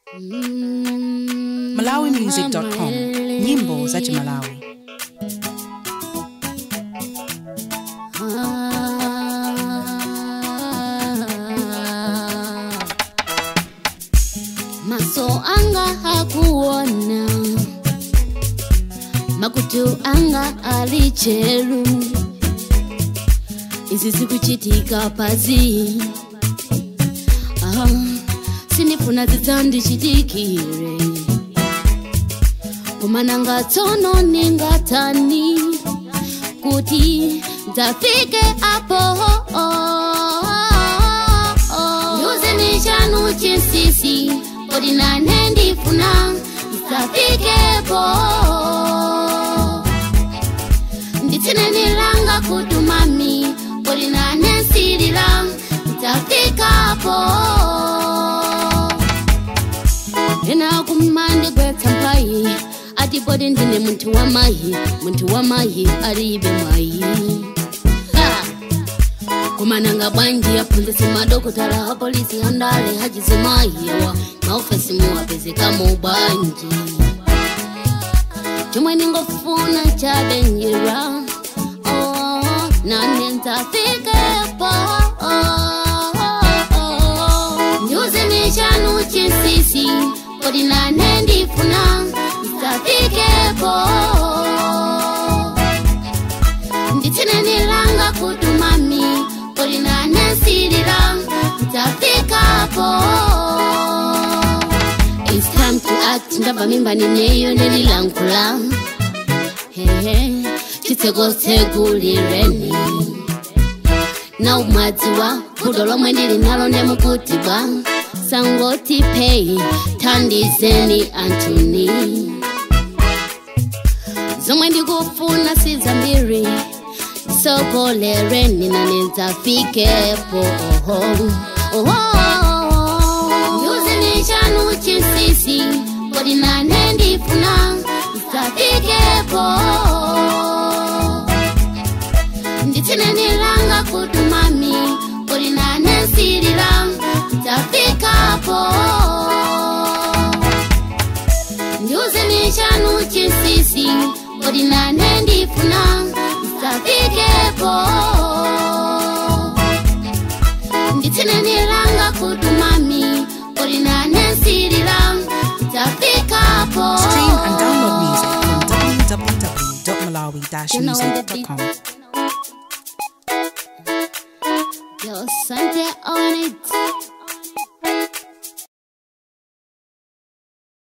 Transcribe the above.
malawimusic.com nyimbo za chimalawi maso anga hakuona makutu anga alicheru izi zikuchitika pazi ah, sinifuna zidzandichitikire kumananga tsono ningatani kuti dzafike apo nyuzini chanu chinsisi kodi nane ndifuna dzafikepo nditsinenilanga kutumami kodi nane nsilila dzafikapo ena kumandigwetsa mpayi ati kodi ndine munthu wa mayi munthu wa mayi alibe mwayi Ha! kumananga bwanji aphunzitsi madokotala apolisi andale hachizimayiwa maofesi muwapezekamo bwanji chomwe ningofuna chabenjera oh, nane ndzafikepo nyuzini chanu chinsisi kodi nane ndifuna ndzafikepo nditsinenilanga kutumami kodi nane nsilila ndzafikapo It's time to act ndabva mimba nineyo nelilankula hehe chitsekotsegulireni na umwadziwa kudo lomwe ndili nalo ndemukutibwa sangoti pei thandizeni antuni zomwe ndikufuna sizambiri sokolereni nane ndzafikepo oho oho nyuzini chanu chinsisi kodi nane ndifuna ndzafikepo nditsinenilanga kutumami kodi nane nsilila ndzafikapo nyuzini chanu chinsisi kodi nane ndifuna ndzafikepo nditsinenilanga kutumami kodi nane nsilila ndzafikapo stream and download music from www.malawi-music.com Yo, Sunday on it.